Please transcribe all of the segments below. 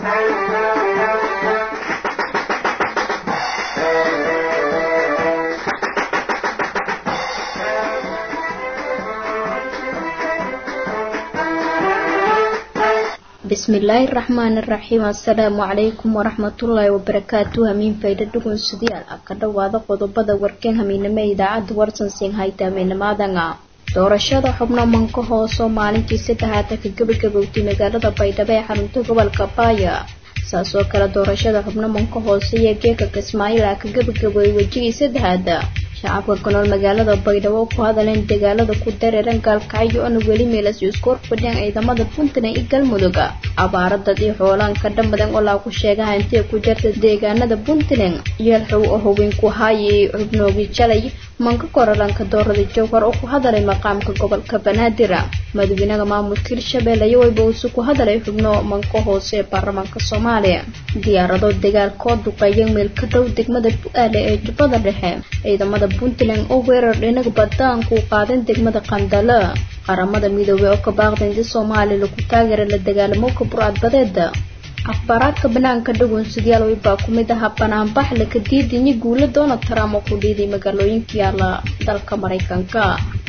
bismillaahi raxmaani raxiim assalaamu calaykum waraxmatullaahi wabarakaatu hamiin fayda dhugunsudiyaal ah ka dhowaada qodobada warkeen hamiinamo idaacadda warsansiin hayta hamiinamadanga doorashada xubno manka hoosoo maalintii saddexaad ka gabagabowtay magaalada baydhabo ee xarunta gobolka baaya saas oo kale doorashada xubno manka hoose iyo geeka kismaayiil ah ka gabagabooyay wejigii saddexaad shacabka ku nool magaalada baydhabo ku hadaleen dagaalada ku dareeran gaalkacyo oona weli meelas isku horfadhiyaan ciidamada puntland iyo galmudug abaaradad iyo xoolaan ka dhammadan oo laagu sheegaha intay ku jirta deegaanada puntland yeelxow oo haweenku haayay xubnoogii jalay manka korolanka doorada jowhar oo ku hadalay maqaamka gobolka banaadir madaxweynaha maamulka hirshabelle iyo wayba uusu ku hadalay xubno manka hoose ee baarlamaanka soomaaliya diyaarado dagaalkoo duqeeya meel ka dhow degmada bu-aale ee jubbada dhexe ciidamada puntland oo weerar dhinag badaanku qaadeen degmada qandalo qaramada midoobey oo ka baaqda inti soomaaliya lagu taageera la dagaalamo ka burcadbadeeda akhbaaraadka banaanka dhagoonsidayaal waybaa ku mid ahaa banaanbax laka diidinyo guula donald trump oo ku dhiiday magaalooyinka yaala dalka maraykanka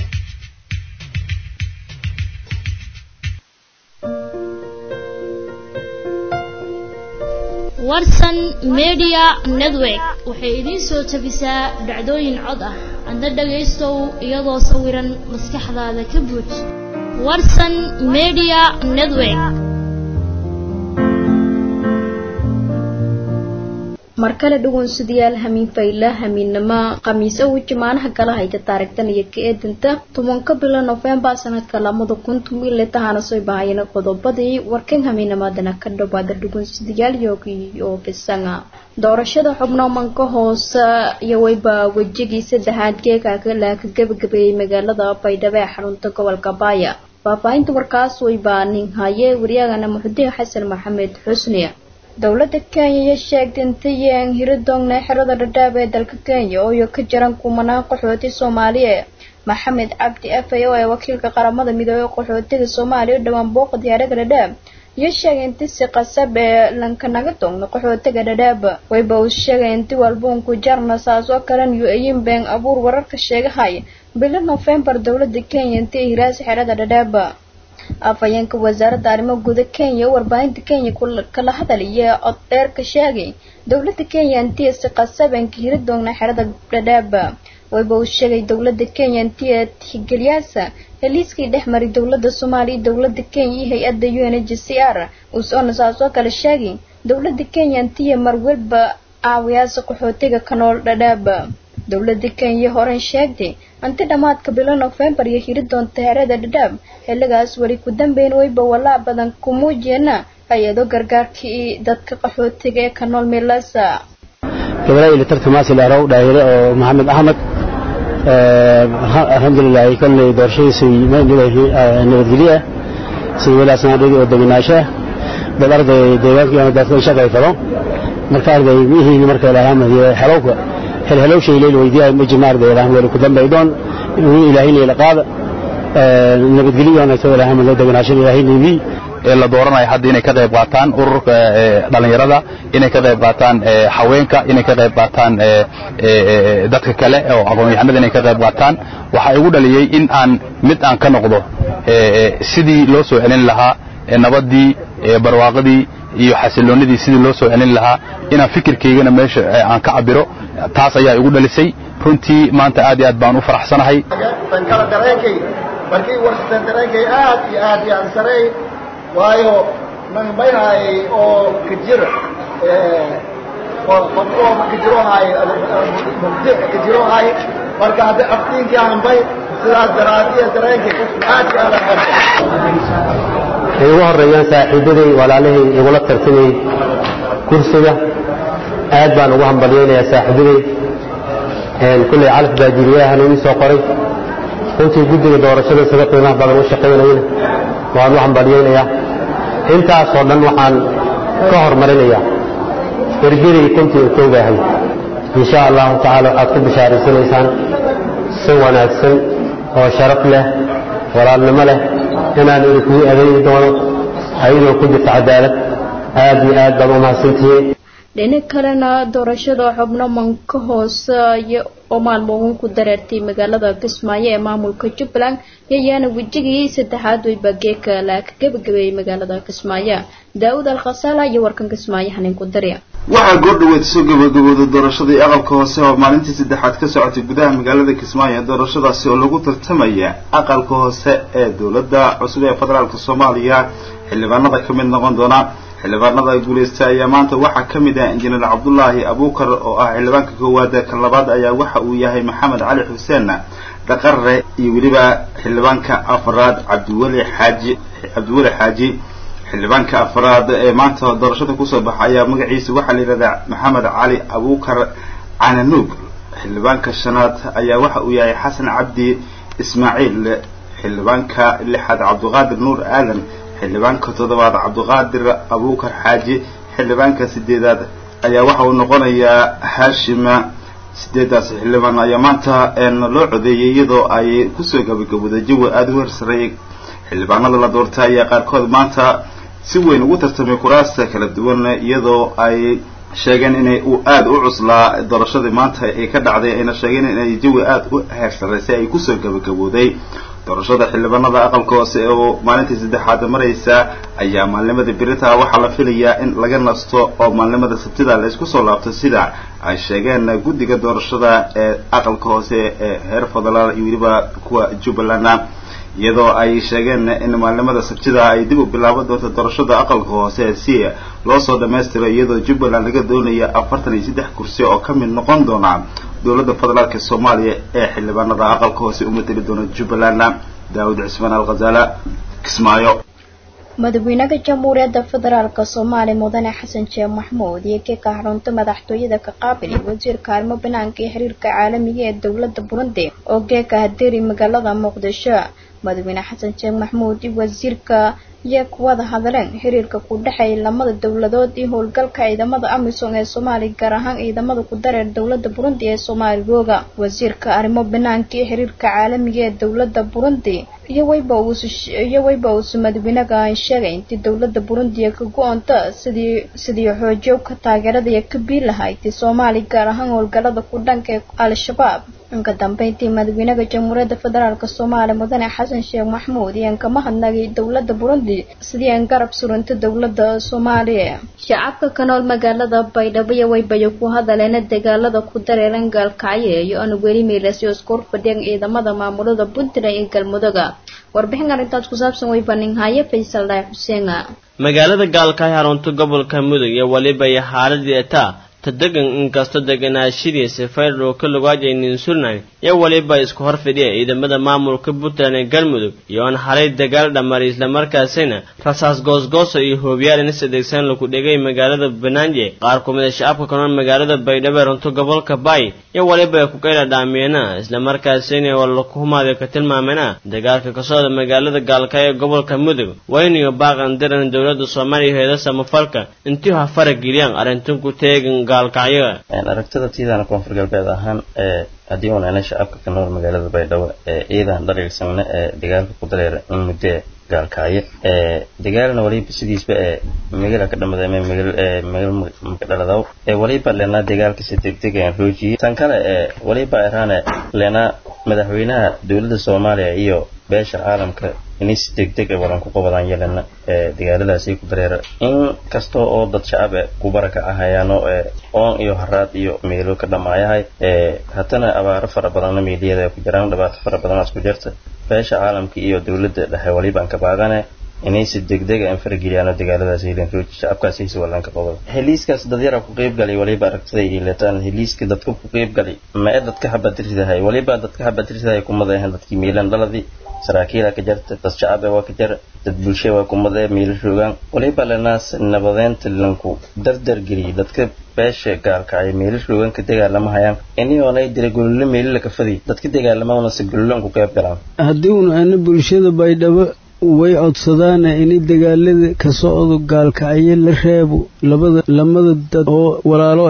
warsan media network waxay idiin soo tabisaa dhacdooyin cod ah adna dhagaystow iyadoo sawiran maskaxdaada ka buuj warsan media network mar kale dhagoonsadayaal hamiin fayla hamiinnimo khamiise uu jimaanaha kala hayta taarigtan iyo ka eedanta tobanka bilo nofembar sanadka lamada kun tumile tahana soo bahayeen qodobadii warkan hamiinamadana ka dhawaada dhagoonsadayaal yogi oo bisanga doorashada xubno manka hoose iyo wayba wejigii saddexaad geeka laa ka gabagabeeyey magaalada baydhabo ee xarunta gobolka baaya faahfaahinta warkaas wayba nin haye waryagana muxudiin xasan maxamed xusni dowladda kenya iyo sheegtay intayeen hiridongna xerada dhadhaab ee dalka kenya ooyo ka jiran kumanaan qaxooti soomaaliya maxamed cabdi afay oo ee wakiilka qaramada midoobey qaxootiga soomaaliya u dhowaan booqa diyaaraga dhadhaab iyo sheegay inti si qasab ee lankanaga dongna qaxootiga dhadhaab wayba uu sheegay inti walbuunku jarna saas oo kalen yu ayin been abuur wararka sheegahay bilo nofembar dowladda kenya intii hiraasi xerada dhadhaab afhayeenka wasaaradda arrimo guda kenya warbaahinta kenya kala hadalaya cod dheer ka sheegay dowladda kenya intii si qasabanka hiri doogna xerada dhadhaab wayba uu sheegay dowladda kenya intii tixgeliyaasa heliiskii dhex maray dowladda soomaaliya iyo dowladda kenya iyo hay-adda u n h c r usoona saas oo kale sheegay dowladda kenya intii marwalba caawiyaasa qaxootiga ka nool dhadhaab dowladda kenya horen sheegtay anti dhammaadka bilo nofembar iyo hiri doonta herada dhadhaab xilligaas weli ku dambeyn wayba walaac badan ku muujiyeena hay-ado gargaarkii dadka qaxootiga ee ka nool meelasa gabadha ilitarka maasi larow dhaayire oo maxamed axmed alxamdulilah kolley doorashadiisu nabadgelye ah sida welaasnaadhadii oo deganaasho ah dad arday deegaankii ama dadka shaqay fado marka arday mihii marka ilaahamayo xelowka helhelowshay leel weydiyaa majina arday ilaah weli ku dambay doon inuu ilaahayna ila qaada nabadgelyo wanaagsan ilaahama loo deganaashan ilaahaynaydii ee la dooranayo hadda inay ka qayb qaataan ururka dhalinyarada inay ka qayb qaataan haweenka inay ka qayb qaataan dadka kale oo aqoon-yahanada inay ka qayb qaataan waxaa igu dhaliyey in aan mid aan ka noqdo sidii loo soo celin lahaa nabaddii barwaaqadii iyo xasiloonidii sidii loo soo celin lahaa inaan fikirkaygana meesha aan ka cabiro taas ayaa igu dhalisay runtii maanta aad iyo aad baan u faraxsanahay kala dareenkay markii warsitan dareenkay aad iyo aad iyo aad sareey waayo nanbaynaay oo kajir qofkoo kajirohay mubdic kajirohay marka hadda aftiinkii hanbay sidaas daraadiya dareenkay aad iyo aad ay ugu horeeyaan saaxiibaday walaalahay igula tartamay kursiga aad baan ugu hambalyaynayaa saaxiibaday kulley calaf baajiriyahan ii soo qoray runtii guddiga doorashada sida qiimaha badan u shaqaynayana waan u hambalyaynayaa intaasoo dhan waxaan ka hormarinayaa ergadii kuntii utoogahay insha allahu tacaala waxaad ku bishaaraysanaysaan si wanaagsan oo sharaf leh walaalnimo leh inaan idinkugu adeegi doono ayadoo ku jirta cadaalad aada iyo aad baad umahadsantihiin dhinac kalena doorashada xubno manka hooseeya oo maalmoodun ku dareertay magaalada kismaayo ee maamulka jubbaland yayaana wejigii saddexaad weyba geeka la ka gabagabeeyey magaalada kismaayo daa-uud alkhasaala iyo warkan kismaayo hanin ku darya waxaa goordhaweed soo gabagabooday doorashadii aqalka hoose oo maalintii saddexaad ka socotay gudaha magaalada kismaayo doorashadaasi oo lagu tartamaya aqalka hoose ee dowladda cusub ee federaalk soomaaliya xildhibaanada ka mid noqon doona xildhibaanada guuleystay ayaa maanta waxaa ka mid ah injineer cabdullaahi abuukar oo ah xildhibaanka koowaad kan labaad ayaa waxa uu yahay maxamed cali xuseen dhaqare iyo weliba xildhibaanka afraad cabdiweli xaaji cabdiweli xaaji xildhibaanka afraad ee maanta doorashada kusoo baxa ayaa magaciisa waxaa la yidhahdaa maxamed cali abuukar cananuug xildhibaanka shanaad ayaa waxa uu yahay xasan cabdi ismaaciil xildhibaanka lixaad cabdiqaadir nuur aadan xildhibaanka toddobaad cabdiqaadir abuukar xaaji xildhibaanka sideedaad ayaa waxa uu noqonayaa haashima sideedaas xildhibaan ayaa maanta loo codeeyay iyadoo ay kusoo gabagabooday jawi aada u hersareeyay xildhibaanada la doortay ayaa qaarkood maanta si weyn ugu tartamay kuraasta kala duwan iyadoo ay sheegeen inay uu aada u cuslaa doorashadii maanta ay ka dhacday ayna sheegeen inay jawi aada u heersaraysay ay kusoo gabagabooday doorashada xildhibaanada aqalka hoose oo maalintii saddexaad maraysa ayaa maalnimadii berita waxaa la filayaa in laga nasto oo maalnimada sabtida la isku soo laabto sida ay sheegeen guddiga doorashada ee aqalka hoose ee heer federaal iyo weliba kuwa jubbaland iyadoo ay sheegeen in maalnimada sabtida ay dib u bilaaban doonto doorashada aqalka hoose si loo soo dhammaystiro iyadoo jubbaland laga doonaya afartan iyo saddex kursi oo ka mid noqon doona dowladda federaalk soomaaliya ee xildhibaanada aqalka hoose u mateli doona jubbaland daawud cismaan alkhazaala kismaayo madaxweynaha jamhuuriyadda federaalk soomaaliya mudane xasan sheekh maxmuud iyo keeka xarunta madaxtooyada ka qaabili wasiirka arrimo banaanka iyo xiriirka caalamiga ee dowladda burundi oo geeka hadeeri magaalada muqdisho madaxweyne xasan sheekh maxmuud iyo wasiirka iyo kuwada hadaleen xiriirka ku dhexeeya lamada dowladood iyo howlgalka ciidamada amisom ee soomaaliya gaar ahaan ciidamada ku dareer dowladda burundi ee soomaaligooga wasiirka arrimo banaanka iyo xiriirka caalamiga ee dowladda burundi iyo wayba iyo wayba uusu madaxweynaga sheegay intii dowladda burundi ka go-onta sidii sidii xoojiyo ka taageerada iyo ka bii lahayd soomaaliya gaar ahaan howlgalada ku dhanka ee al-shabaab inka dambeyntii madaxweynaha jamhuuriyadda federaalk soomaaliya mudane xasan sheekh maxmuud iyaan kama hadnagay dowladda burundi sidii aan garab suranta dowladda soomaaliya shacabka ka nool magaalada baydhabo iyo waybayo ku hadaleen dagaalada ku dareeran gaalkacyo iyo aan weli meelasyo isku fadhiyaan ciidamada maamulada puntland iyo galmuduga warbixin arrintaas ku saabsan way baninhaye faysal dhaay xuseen magaalada gaalkacyo xarunta gobolka mudug iyo weliba iyo xaaladii etaa tadegan inkastoo deganaashadiisa faydhow ka lugaajaynin sunan iyo weliba isku hor fidhiya ciidamada maamulka puntland ee galmudug iyo aan xalay dagaal dhammaray islamarkaasina rasaas goosgoosa iyo hoobiyaal inis adeegsan lagu dhigay magaalada banaaje qaar ku mid a shacabka kanool magaalada baydhabo ee runto gobolka baay iyo weliba ay ku qayla dhaamiyana islamarkaasina waa laku humaaday ka tilmaamena dagaalka ka socda magaalada gaalkaayo ee gobolka mudug wayniyo baaqan diran dowladda soomaaliya heeda samafalka intii ha farageliyaan arrintan ku teegan aragtida tiidana koonfur galbeed ahaan ee haddii unaana shacabka ka nool magaalada baydhabo ee ciidan dhaliilsanna ee dagaalka ku dareera in muddo gaalkacyo ee dagaalna waliba sidiisba ee magala ka dhamada ama magal ee magal makadhaladaw ee waliba leenaa dagaalka si degdeg aan roojiyey tan kale ee waliba eraane leenaa madaxweynaha dowladda soomaaliya iyo beesha caalamka inay si degdeg a walan ku qabadaan yelena ee dagaaladaasi ku dareera in kasta oo dad shacab e ku baraka ahayaano ee oon iyo haraad iyo meelo ka dhamaayahay ee haddana abaaro fara badanna meeliyada ku jiraan dhibaato fara badanaas ku jirta beesha caalamka iyo dowladda dhexe walibaan ka baaqane inay si degdega aan farageliyaan dagaaladaas hiilan rooji shacabkaasi si walanka qabado heliiskaas dadyara ku qayb galay waliba aragtiday ileetaan heliiska dadka ku qayb galay ma ee dadka habadiridahay waliba dadka habadiridahay kumada ahan dadkii miilan dhaladii saraakiila ka jarta dad shacab waa ka jara dad bulsha waa kumada miila roogaan waliba lanaas nabadeynta lanku dardar geliyay dadka beesha gaalkacay meelo roogan ka dagaalama hayaan ini oonay dira gololo meelo la kafadi dadka dagaalamaana si gololo ku qayb galaan haddii una ana bulshada baydhabo way codsadaana inay dagaalada ka socdo gaalkacyo la reebo labada lamada dad oo walaalo eh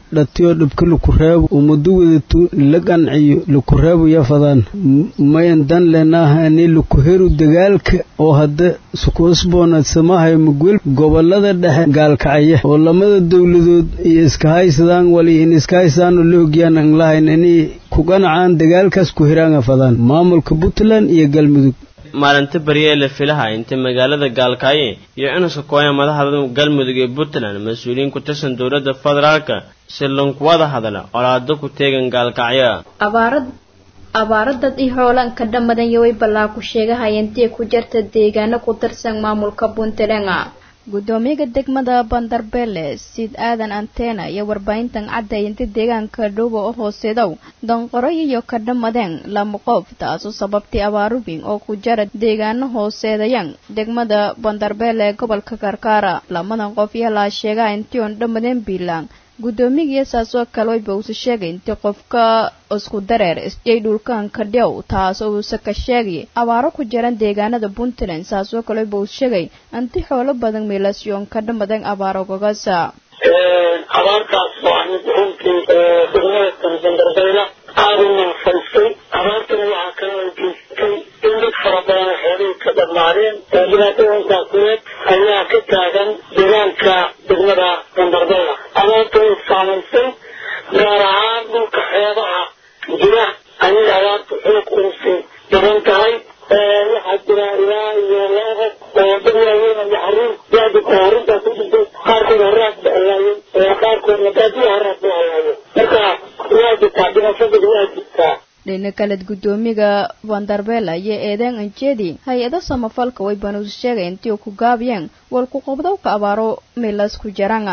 dhatiyo dhibka lakureebo ummado wadatu la qanciyo lakureebaya fadaan mayan dan leenaaha ani lakuheru dagaalka oo hadda sukuusboonadsamahay mugwel gobolada dhexe gaalkacaya oo lamada dowladood iyo iska haysadaan wali in iska haysadaan oo la ogiyaan aan lahayn inay ku qanacaan dagaalkaas ku hiraanga fadaan maamulka puntland iyo galmudug maalinta beriye la filaha inta magaalada gaalkaaye iyo inuuska kooya madaxda galmudug ee puntland mas-uuliyiin ku tirsan dowladda federaalka si lankuwada hadla colaado ku teegan gaalkacyo abaarad abaaro dad i hoolaan ka dhamadan yoway ballaa ku sheegahayeentii ku jirta deegaano ku tirsan maamulka puntland gudoomiyaha degmada bandarbeele sid aadan antena iyo warbaahintan caddaynta deegaanka dhowba oo hooseedow danqoro iyo ka dhammadeen lama qof taasoo sababtay abaarubin oo ku jara deegaano hooseedayan degmada bandarbeele ee gobolka karkaara lamadan qof iyo laa sheegaa intii oon dhammadeen biilaan guddoomigiiyo saasoo kale wayba uusa sheegay intii qofka isku dareer isjay dhulkaanka dhow taasoo uusa ka sheegay abaaro ku jiran deegaanada puntland saasoo kale wayba uu sheegay inti xoolo badan miilasyoon ka dhamadan abaaro gogasa abaartaas waa mid runtii degmada bandarbayla aada u nafaystay abaartana waxaa kale ay geystay in dad fara badan xoolihii ka dhammaadeen dhibaatooyinkaa kuleed ayaa ka taagan deegaanka degmada bandarbayla abaarta way saamaysay gaar ahaan dhulka xeebaha jira ayay abaarta xoog usi daran tahay waxaa jira ilaa iyo laba oo dad waaweyn iyo caruur daadi oo arrintaa ku jirtay qaarkood haraad ba alaayay qaarkoodna daadiya haraad ba alaayay marka waa jirtaa dhibashada waa jirtaa dhina kaled guddoomiga bandarbeela iyo eedeen anjeedi hay-ada samafalka way banuus sheegay intii uu ku gaabiyeen walku qobdowka abaaro milas ku jaranga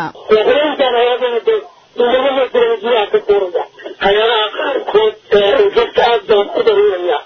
hay-adaha qaarkood dadka aad baan u daruuraya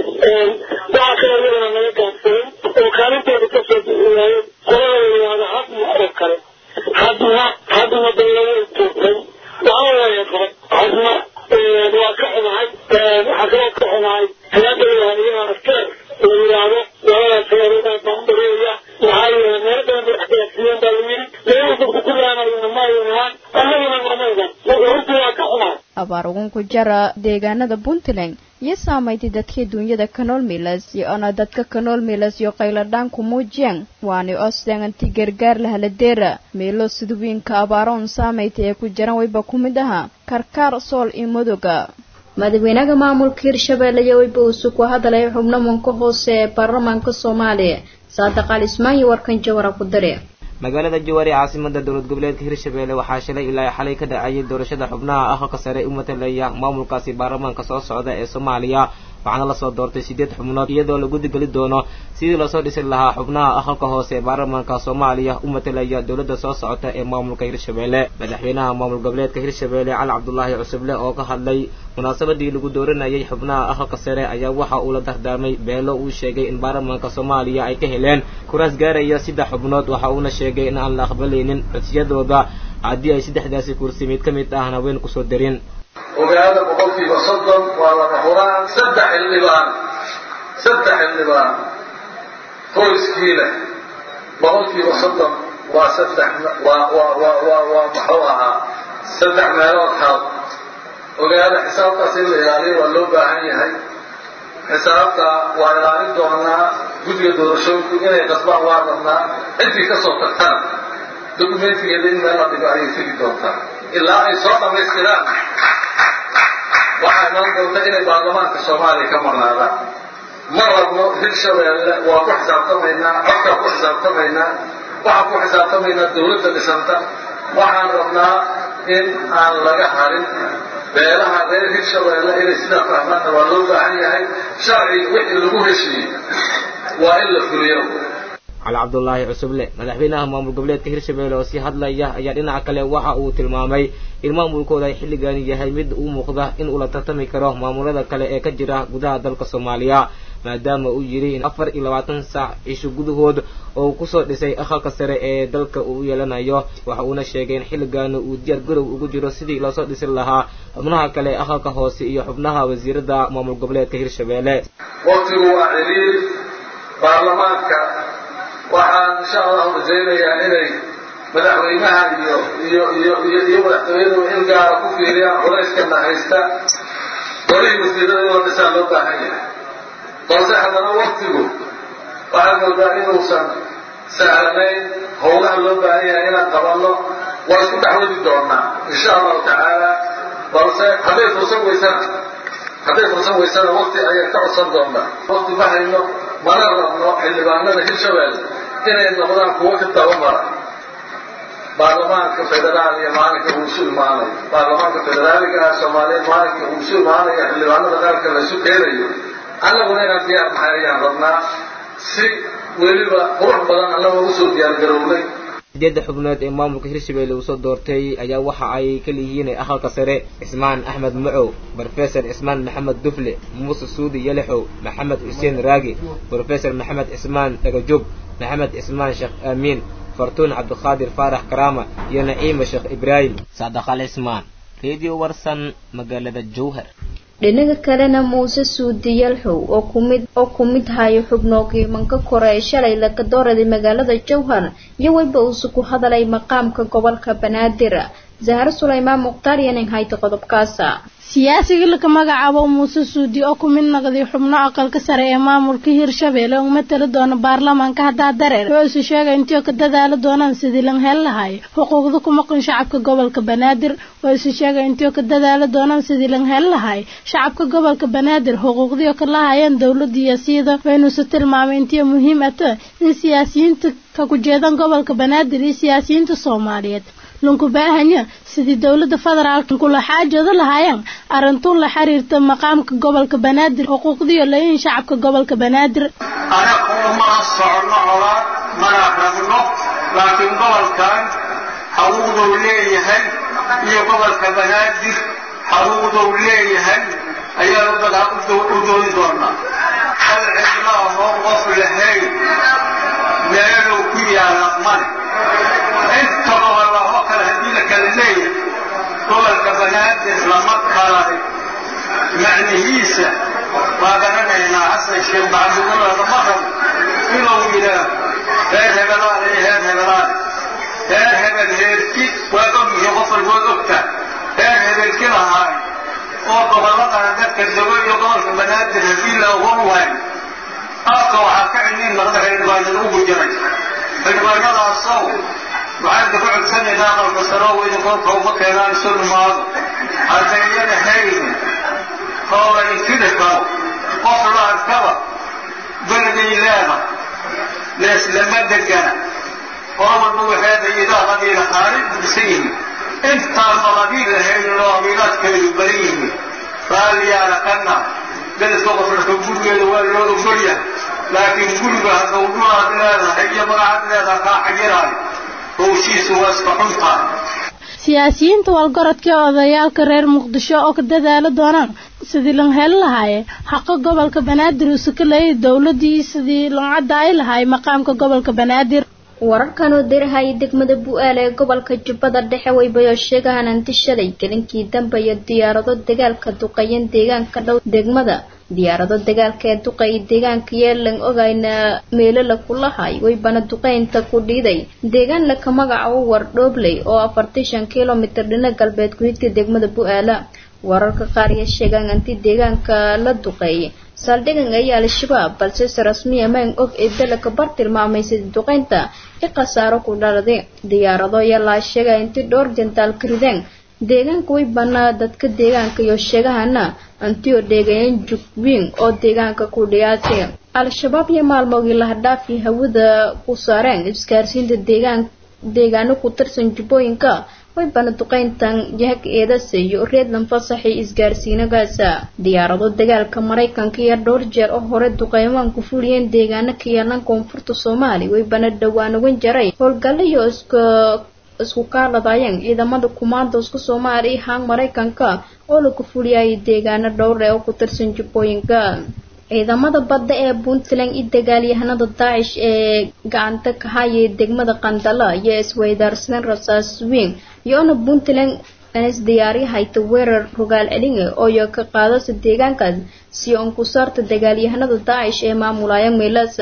waxaa kaloo iyadana naga gaabsaday oo kaalintooda kasoo bixiyaayeen qolada yidhaahdo hadma oo kale hadma hadma dawlada joogtay waxaa weeye qaba hadma waa ka xumahay waxaa kaloo ka xumahay hay-adda ilaaliyaha afkeer la yidhaahdo labadaas heerodaa baan u daruuraya maxaa yeele meelo badan bay axtiyaafiyeen baa la yidhi meelo dadku ku laanayona maayan ahaan annaguna mamaydan marka runtii waa ka xumahay abaar ugun ku jara deegaanada puntland iyo saamaytay dadkii duunyada kanool milas iyo ona dadka kanool milas iyo qayladhaan ku muujiyeen waani osden anti gargaar lahaladeera meelo sidwiinka abaaroon saamaytay ee ku jiran wayba ku mid ahaa karkaar sool iyo madoga madaxweynaha maamulka hirshabeelle iyo wayba uusu ku hadalay xubno manka hoose ee baarlamaanka soomaaliya saadiq al ismaanyo warkan jawara ku dare magaalada jawaari caasimada dowlad goboleedka hirshabeelle waxaa shalay ilaa xalay ka dhacayay doorashada xubnaha aqalka sare u matalaya maamulkaasi baarlamaanka soo socda ee soomaaliya waxaana lasoo doortay sideed xubnood iyadoo la gudigeli doono sidii lasoo dhisi lahaa xubnaha aqalka hoose ee baarlamaanka soomaaliya u matalaya dowladda soo socota ee maamulka hirshabeelle madaxweynaha maamul goboleedka hirshabeelle cali cabdulaahi cusuble oo ka hadlay munaasabadii lagu dooranayay xubnaha aqalka sare ayaa waxa uu la dardaarmay beelo uu sheegay in baarlamaanka soomaaliya ay ka heleen kuraas gaaraya saddex xubnood waxa uuna sheegay in aan la aqbalaynin codsiyadooda haddii ay saddexdaasi kursi mid ka mid ahna weyn kusoo darin ogaada boqolkiiba soddon waa lama huraan saddex xildhibaan saddex xildhibaan qoyskiina boqolkiiba soddon waa saddex waa waa waa waa waa muxuu ahaa saddex meelood hal ogaada xisaabtaas in la ilaaliyo waa loo baahan yahay xisaabta waa ilaalin doonaa guddiga doorashooyinku inay qasbaan waa rabnaa ciddii ka soo tagtana dokumentigeeda in meel la dhigo ayay tegi doontaa ilaa ay soo dhammaystiraan waxaa imaan doonta inay baarlamaanka soomaaliya ka maqnaadaan ma rabno hirshabeelle waa ku xisaabtamaynaa codkaa ku xisaabtamaynaa waxaan ku xisaabtamaynaa dawladda dhisanta waxaan rabnaa in aan laga harin beelaha reer hirshabeelle inay sidaa fahmaanna waa loo baahan yahay sharci wixii lagu heshiiyey waa in la fuliyo cali cabdulaahi cusuble madaxweynaha maamul goboleedka hirshabeelle oo sii hadlaya ayaa dhinaca kale waxa uu tilmaamay in maamulkooda ay xilligan yahay mid u muuqda in uu la tartami karo maamulada kale ee ka jira gudaha dalka soomaaliya maadaama uu yidhi in afar iyo labaatan saac cisho gudahood oo uu kusoo dhisay aqalka sare ee dalka uu yeelanayo waxa uuna sheegay in xilligaana uu diyaar garow ugu jiro sidii loosoo dhisi lahaa xubnaha kale aqalka hoose iyo xubnaha wasiirada maamul goboleedka hirshabeelle waqtigu waa ciriir baarlamaanka waxaan insha allahu rajaynayaa inay madaxweynaha iyo iyo iyo iyo iyo madaxtooyadu in gaara ku fiiriyaan culayskana haysta golihii wasiirada in la dhisaa loo baahan yahay balse haddana waktigu waxaad moodaa inuusan sahlanayn howlaha loo baahan yahay inaan qabanno waa isku dhexwadi doonaa insha allahu tacaala balse hadday fursan weysana hadday fursan weysana wakti ayaan ka codsan doonaa wakti ma hayno mana rabno xildhibaanada hirshabelle inay noqdaan kuwo ka tabamara baarlamaanka federaal iyo maalinka uu isu imaanayo baarlamaanka federaaliga ah soomaaliyeed maalinka uu isu imaanayo xildhibaanada qaranka la isu keenayo annaguna inaan diyaar nahay ayaan rabnaa si weliba qurux badan annagoo usoo diyaargarownay sideedda xubnood ee maamulka hirshabelle uu soo doortay ayaa waxa ay ka leeyihiin aqalka sare cismaan axmed macow brofesor cismaan maxamed dufle muuse suudi yalixow maxamed xuseen raagi brofesor maxamed cismaan dhagajoog maxamed cismaan sheekh aamiin fartuun cabdiqaadir faarax karaama iyo naciima sheekh ibraahim saadaqal cismaan radio warsan magaalada jowhar dhinaga kalena muuse suudi yalxow oo kumid oo ku mid hayo xubnoogii manka kore ee shalay laga dooraday magaalada jowhar iyo weliba uuse ku hadalay maqaamka gobolka banaadir zahro sulaymaan mukhtaar iyo nin hayta qodobkaasa siyaasiga laga magacaabo muuse suudi oo ku mid noqday xubno aqalka sare ee maamulka hirshabelle oo matali doona baarlamaanka haddaa dareer oo isu sheegay intii ka dadaali doonaan sidii lan hel lahay xuquuqda ku maqan shacabka gobolka banaadir oo isu sheegay intii ka dadaali doonaan sidii lan hel lahay shacabka gobolka banaadir xuquuqdii oo ka lahayeen dowladda iyo sida waynuuse tilmaamay intii muhiim ata in siyaasiyiinta ka ku jeedan gobolka banaadir iyo siyaasiyiinta soomaaliyeed lunku baahanya sidii dowladda federaalka kula xaajooda lahaayeen arrintuun la xiriirta maqaamka gobolka banaadir xuquuqdiyo layin shacabka gobolka banaadir anagu mana socono colaad mana rabno laakiin gobolkan xaquuqdou leeyahay iyo gobolka banaadir xaquuqdou leeyahay ayaan u doodi doonaa hal cidla ahoon qof lahayn meeluu ku yaala male inta gobol oo kale haddii la kala leeyahay gobolka banaadir lama kala macnihiisa waa garanaynaa xasan sheekh maxamuudula lama rabo inuu yidhaah reer hebelaale iyo reer hebelaale reer hebel heerki waa ogyihiin qof walbood ogtaa reer hebelki lahaay oo gobolladana dadka dago iyo gobolka banaadir haddii la ogon waayo afka waxaa ka ciniin marka xildhibaanada ugu jiray xildhibaanadaasow waxaan ka codsanaynaa aqalka saroo weyda koobka uma keenaan isu dhumaado haddayana haynin oo la inkiri karo qof la arkaba beriday leeda leeslama degana oo walba waxeeda idaa qabiila khaalid dhisan yihiin intaasoo qabiil lahaynin oo qabiilaadkeedu badan yihiin raalliyaana kana beledka qofraka gurigeeda waa loo ogolyahay laakiin guriga hadduu dhulaad leedahay iyo magacaad leedaha kaa xayiraayo howshiisu waa iska xuntahay siyaasiyiinta walgorodka odayaalka reer muqdisho oo ka dadaali doonaan sidii lan heli lahaaye xaqa gobolka banaadir uuse ka leeyay dowladii sidii lan caddaay lahaay maqaamka gobolka banaadir wararkan oo dirahaya degmada bu-aal ee gobolka jubbada dhexe waybayoo sheegahaan anti shalay gelinkii dambe iyo diyaarado dagaalka duqeeyeen deegaanka dhow degmada diyaarado dagaalka ee duqeeyay deegaanka yeelan ogayna meelo la kulahay waybana duqeynta ku dhiiday deegaan laka magacaabo wardhoobley oo afartan shan kilomitir dhina galbeed ku higta degmada bu-aala wararka qaar iyo sheegaan anti deegaanka la duqeeyay saldhigan ayaa al-shabaab balse se rasmiya maan og ee dalaka bar tilmaamay sida duqeynta i khasaaro ku dhaladay diyaarado ayaa laa sheegay intii dhowr jantaal ka rideen deegaanka way banaa dadka deegaanka iyo sheegahana antio dheegayen jugwiin oo deegaanka ku dhiyaatay al-shabaab iyo maalmoogii lahadhaafi hawada ku saareen isgaarsiinta deegaan deegaano ku tirsan jubbooyinka way bana duqeyntan yahag eedase iyo reedlan fasaxii isgaarsiinagaasa diyaarado dagaalka maraykanka iyo dhowr jeer oo hore duqeymaan ku fuliyeen deegaano ka yeelan koonfurta soomaaliya way bana dhowaan ugan jaray howlgallo iyo iska isku kaaladayeen ciidamada kumaandooska soomaaliya haan maraykanka oo lagu fuliyayay deegaano dhowr ee oo ku tirsan jubbooyinka ciidamada badda ee puntland iyo dagaalyahanada daacish ee gacanta ka hayay degmada qandala iyo isweydaarsadeen rasaas weyn iyoona puntland is diyaariyahayta weerar rogaal celinga ooyo ka qaadasa deegaankaas si on ku saarta dagaalyahanada daacish ee maamulaya meelaasa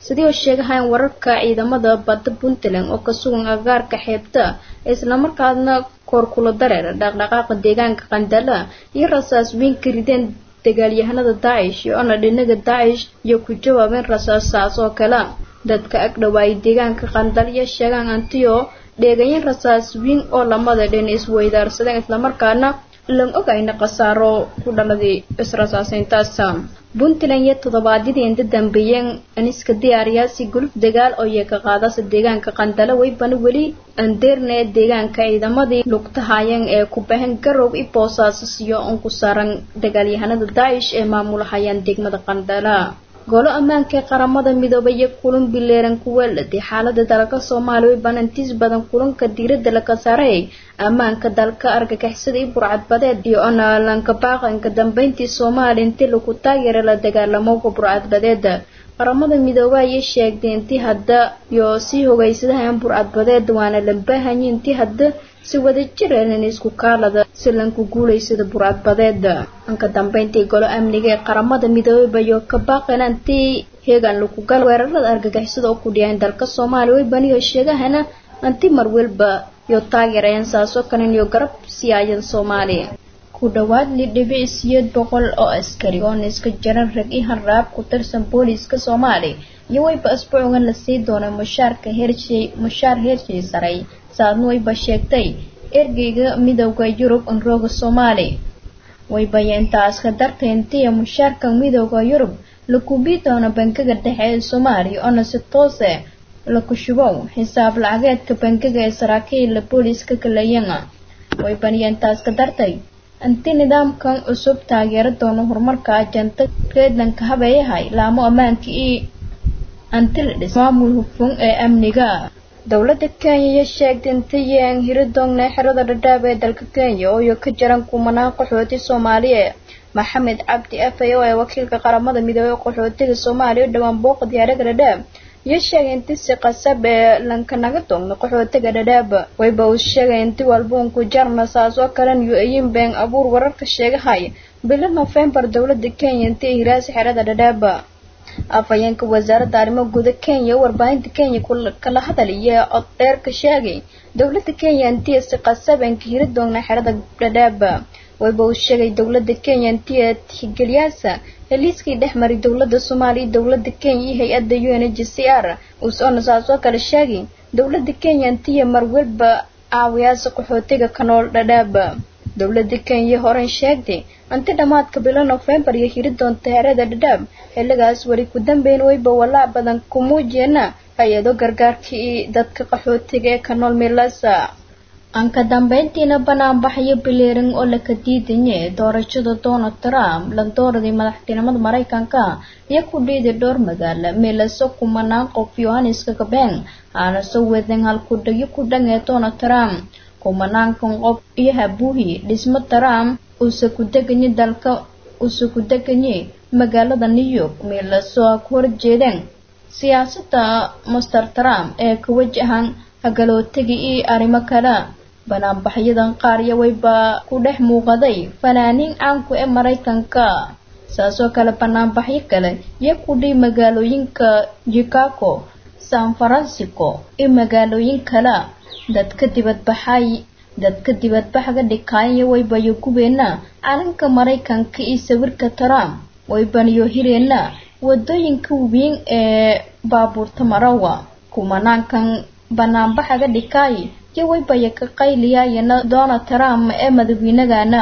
sidii oo sheegahayn wararka ciidamada badda puntland oo ka sugan agaarka xeebta islamarkaadna koorkula dareer dhaqdhaqaaqa deegaanka qandala iyo rasaas weyn ka rideen dagaalyahanada daacish iyo ona dhinaga daacish iyo ku jawaabeen rasaasaas oo kale dadka ag dhawaayay deegaanka qandal iyo sheegaan antiyo dheegayin rasaas weyn oo lamada dhin isweydaarsadeen islamarkaana lan ogayna khasaaro ku dhaladay israsaaseyntaas puntland iyo toddobaadyadii inta dambeeyeen aniska diyaariyaasi guluf dagaal oo yeeka qaadasa deegaanka qandala weybana weli andeerne deegaanka ciidamadii lugtahaayeen ee ku bahan garow i boosaasis iyo on ku saaran dagaalyahanada daacish ee maamulahayaan degmada qandala golo ammaanka ee qaramada midoobay iyo kulan bileeran ku weeladhay xaalada dalka soomaaliya way banantiis badan kulanka diiradda laga saaray ammaanka dalka argagixisada iyo burcadbadeed iyo onaalanka baaqanka dambeyntii soomaaliya intii lagu taageera la dagaalamowga burcadbadeeda qaramada midoobay ayay sheegtay intii hadda iyo sii hogaysadahan burcadbadeed waana lambaahanyi intii hadda si wada jireen isku kaalada si lanku guulaysada burcadbadeeda anka dambeyntii golo amniga ee qaramada midoobay bayo ka baaqeen antii heegan lagu gal weerarada argagixisada oo ku dhiyaan dalka soomaaliya way baniyo sheegahana anti mar walba iyo taageerayaan saasoo kalen iyo garab siyaayan soomaaliya ku dhawaad lidhibic siyeed boqol oo askari oo niska jaran rag i hanraab ku tirsan booliiska soomaaliya iyo wayba asbuucan la sii doonay mushaarka heershay mushaar heershay saray saadna wayba sheegtay ergeyga midowda yurub unrooga soomaaliya waybaya intaas ka dartay intiya mushaarka midowda yurub la kubii doono bankiga dhexe ee soomaaliya oona si toose la kushubow xisaab lacageedka bankiga ee saraakiila booliiska kalayana waybaniya intaas ka dartay inti nidaamkan cusub taageera doono horumarka ajanta reedlanka habeeyahay laamo ammaanka iyo antilidhis maamul hufun ee amniga dowladda kenya iyo sheegtay intayaan hiri doongnay xerada dhadhaab ee dalka kenya oo iyo ka jiran kumanaan qaxooti soomaaliya maxamed cabdi afay oo ee wakiilka qaramada midoobey qaxootiga soomaaliya u dhowaan booqa diyaaraga dhadhaab iyo sheegay inti si qasab ee lanka naga doogna qaxootiga dhadhaab wayba uu sheegay inti walbuunku jarna saas oo kalen yu ayin been abuur wararka sheegahay bilo nofembar dowladda kenya inti ay hiraasi xerada dhadhaab afhayeenka wasaaradda arrimo guda kenya warbaahinta kenya kala hadalaya cod dheer ka sheegay dowladda kenya intii si qasabanka hiri doogna xerada dhadhaab wayba uu sheegay dowladda kenya intii tixgeliyaasa heliiskii dhex maray dowladda soomaaliya iyo dowladda kenya iyo hay-adda u n h c r uusona saasoo kale sheegay dowladda kenya intiya mar walba caawiyaasa qaxootiga ka nool dhadhaab dowladda kenya horen sheegtay inti dhammaadka bilo nofembar iyo hiri doonta xerada dhadhaab xilligaas weli ku dambeyn wayba walaac badan ku muujiyeena hay-ado gargaarka iyo dadka qaxootiga ee ka nool milasa aan ka dambeyntiina banaanbaxyo bileerin oo laka diidanye doorashada donald trump landooradii madaxtinimada maraykanka iyo ku dhiiday dhowr magaalo milaso kumanaan qof yohaniska kabeen aana soo wadeen halkudhagyo ku dhan ee donald trump kumanaankan qof iyo habuuhi dhismo trump uuse ku deganye dalka uuse ku deganye magaalada new york milaso a ku horjeedeen siyaasadda master trump ee ka wajahan hagalootaga iyo arrimo kale banaanbaxyadan qaar iyo wayba ku dhex muuqaday fanaaniin caanku ee maraykanka saasoo kale banaanbaxyo kale iyo kudhii magaalooyinka chicago san francisco iyo magaalooyin kale dadka dibadbaxay dadka dibadbaxga dhikaaya waybayo gubeena calanka maraykanka iyo sawirka trump waybaniyo hireena wadooyinka weyn ee baabuurta marawa kumanaankan banaanbaxaga dhikaay iyo waybaya ka qayliyayana donald trump ee madaxweynagana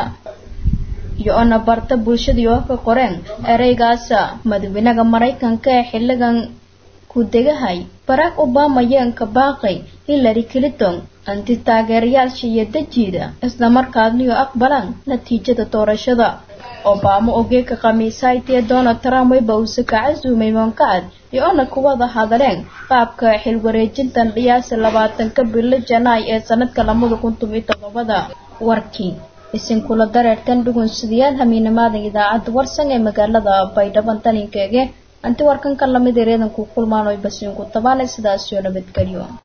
iyo ona barta bulshadii oo ka qoreen ereygaasa madaxweynaha maraykanka ee xilligan ku degahay barack obama yeenka baaqay hillary clinton anti taageerayaasha iyo dajiida islamarkaadniyo aqbalaan natiijada doorashada obama ogeeka khamiisaaytee donald trump wayba uuse ka casuumay moonkacad iyo ona kuwada hadaleen qaabka xilwareejintan dhiyaasa labaatanka bilo janaay ee sanadka lamada kun tobiyo todobada warkii isinkula dareertan dhugunsidayaal hamiinamaadan idaacadda warsan ee magaalada baydhabo taninkeege anti warkanka lamid ereedanku kulmaan oy basiinku tabaanay sidaas iyo nabadgelyo